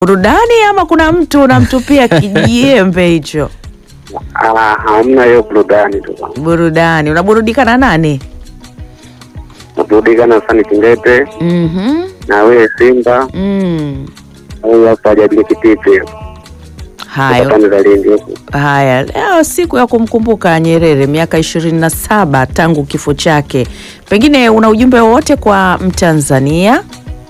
burudani ama kuna mtu unamtupia kijiembe hicho? Ah, hamna hiyo burudani tu. Burudani, unaburudika na nani? Naburudika na Sani Kindete Mhm. na wewe Simba Mm. au hapa hajabili kititi Hayo. pande za Lindi huku. Haya, leo siku ya kumkumbuka Nyerere, miaka ishirini na saba tangu kifo chake. Pengine una ujumbe wowote kwa Mtanzania?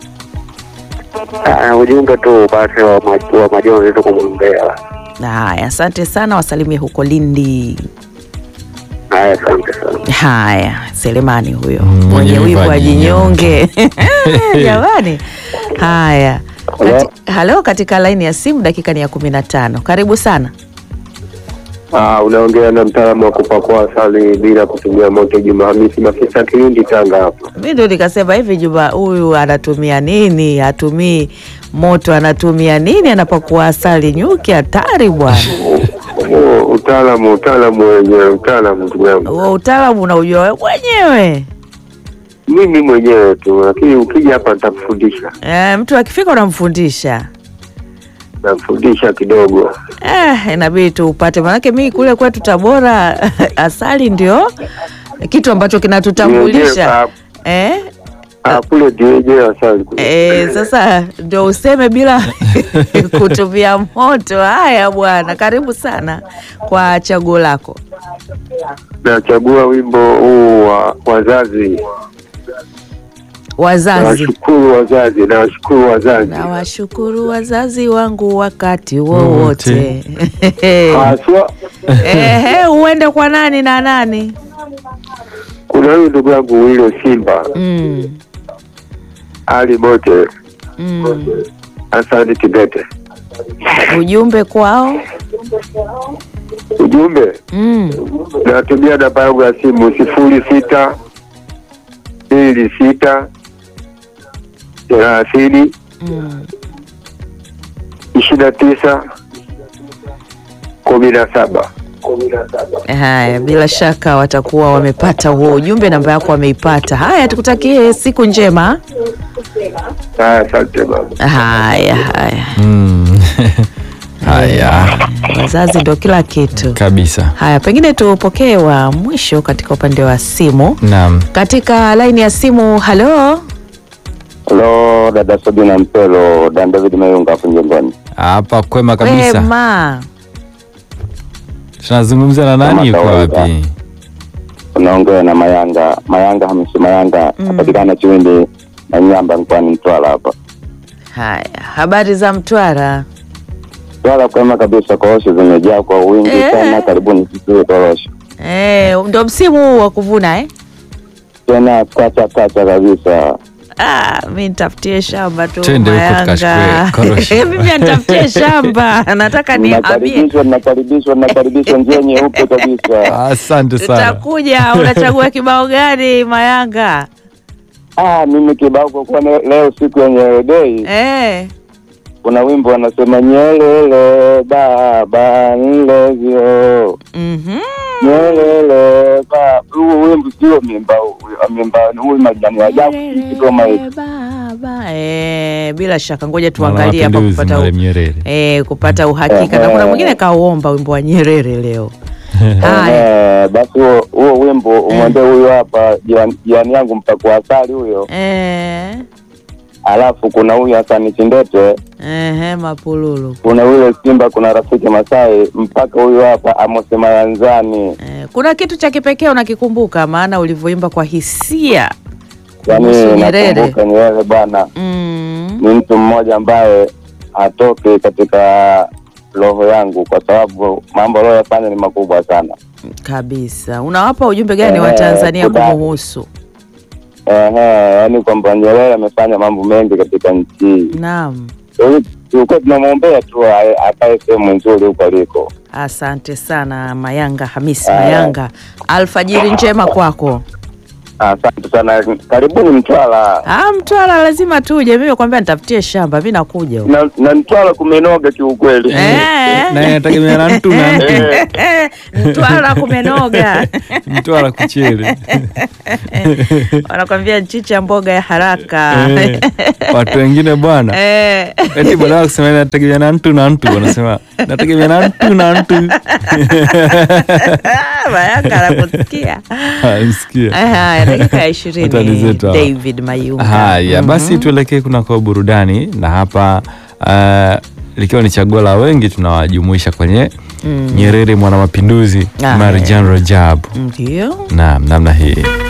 Ah, ujumbe tu basi wa, ma- wa majonzi tu kumwombea. Haya, asante sana, wasalimie huko Lindi. Haya, asante sana. Haya, Selemani huyo Mm, mwenye mwenye wivu wivu ajinyonge. Jamani, haya Hello? Kati, halo, katika laini ya simu, dakika ni ya kumi na tano. Karibu sana. Ah, unaongea na mtaalamu wa kupakua asali bila kutumia moto, Juma Hamisi Mafisa, Kilindi, Tanga hapa. Mi ndo nikasema hivi, Juma huyu anatumia nini? Hatumii moto, anatumia nini anapokuwa asali? Nyuki hatari bwana. Oh, utaalamu utaalamu wenyewe utaalamu ndugu yangu, Huo utaalamu unaujua wewe mwenyewe. mimi mwenyewe tu, lakini ukija hapa nitakufundisha, E, mtu akifika unamfundisha. nakufundisha kidogo. Eh, inabidi tu upate, manake mi kule kwetu Tabora asali ndio kitu ambacho kinatutambulisha Wenyewe, eh? ah, ah, kule ndio wenyewe asali kule. Eh, sasa ndio useme bila kutumia moto. Haya bwana, karibu sana kwa chaguo lako. Nachagua wimbo huu wa wazazi, Wazazi, nawashukuru wazazi, nawashukuru wazazi nawashukuru wazazi wangu wakati wowote. haswa. Ehe, uende kwa nani na nani? Kuna huyu ndugu yangu Wilo Simba Mm, Ali Mote mm. Asante Kibete. Ujumbe kwao. Ujumbe Mm. natumia namba yangu ya simu sifuri sita mbili sita thelathini Mm. ishirini na tisa kumi na saba. Haya, bila shaka watakuwa wamepata huo ujumbe, namba yako wameipata. Haya, tukutakie siku njema. Haya, asante baba. Haya, haya, Mm. Haya wazazi ndo kila kitu. kabisa. Haya, pengine tupokee wa mwisho katika upande wa simu. Naam. Katika laini ya simu, halo, Halo, dada Sabina Mpelo, Dan David Mayunga hapo Njengoni. Hapa kwema kabisa. wema. Tunazungumza na nani? Kama Yuko kawaida. wapi? Unaongea na Mayanga, Mayanga Hamisi Mayanga, Mm. napatikana Chiwindi na Nyamba mkoani Mtwara hapa. Haya, habari za Mtwara? Mtwara kwema kabisa, korosho zimejaa kwa wingi Eh. sana. Karibuni sisi korosho Eh, ndo msimu huu wa kuvuna eh? tena, kacha kacha kabisa. Ah, mi nitafutie shamba tu Twende huko Mayanga. tukachukue korosho. Mimi nitafutie shamba, nataka nihamie. Nakaribishwa, nakaribishwa, nakaribishwa, njia nyeupe kabisa. Asante sana. Tutakuja. Unachagua kibao gani Mayanga? Ah, mimi kibao kwa kuwa ne- leo siku ya Nyerere Day, Eh, kuna wimbo wanasema Nyerere baba nilevyo mhm. Nyerere baba. Huu wimbo sio mimba, mimba huyu majani ya jabu kigoma hivi. Baba. Eh, bila shaka ngoja tuangalie hapa Mapinduzi, kupata Mwalimu Nyerere. eh, kupata uhakika na kuna mwingine kauomba wimbo wa Nyerere leo. Haya. Eh, basi huo huo wimbo umwendee huyo hapa jirani jirani yangu mpakua asali huyo, Eh, alafu kuna huyu Hasani Chindete, ehe, mapululu. kuna yule Simba, kuna rafiki Masai, mpaka huyu hapa Amos Mayanzani. Eh, kuna kitu cha kipekee unakikumbuka maana ulivyoimba kwa hisia Yani kuhusu Nyerere. nakumbuka Nyerere bwana Mm. ni mtu mmoja ambaye hatoki katika roho yangu, kwa sababu mambo aliyoyafanya ni makubwa sana. Kabisa. Unawapa ujumbe gani Eh, wa Tanzania kuda- kumuhusu? Ehe, yani kwamba Nyerere amefanya mambo mengi katika nchi hii. Naam. Kwa hiyo tulikuwa tunamwombea tu ae- akae sehemu nzuri huko aliko. Asante sana Mayanga Hamisi Aya. Mayanga. Alfajiri njema kwako. Asante sana, karibuni Mtwara Ah, Mtwara lazima tuje. Mimi nakwambia nitafutie shamba, mimi nakuja. huko. na, na Mtwara kumenoga kiukweli. Eh. na inategemea na mtu na mtu Mtwara kumenoga. mtwara kuchele Wanakwambia chicha mboga ya haraka. Eh, watu wengine bwana Eh. eti badala ya kusema inategemea na mtu na mtu wanasema nategemea na mtu na mtu Mayanga anakusikia. msikia Haya, dakika ya Hatari ishirini zetu hawa. David Mayunga. haya basi tuelekee kunako burudani na hapa uh, likiwa ni chaguo la wengi tunawajumuisha kwenye Nyerere mwanamapinduzi Ah, Marjan Rajab Ndio. naam namna hii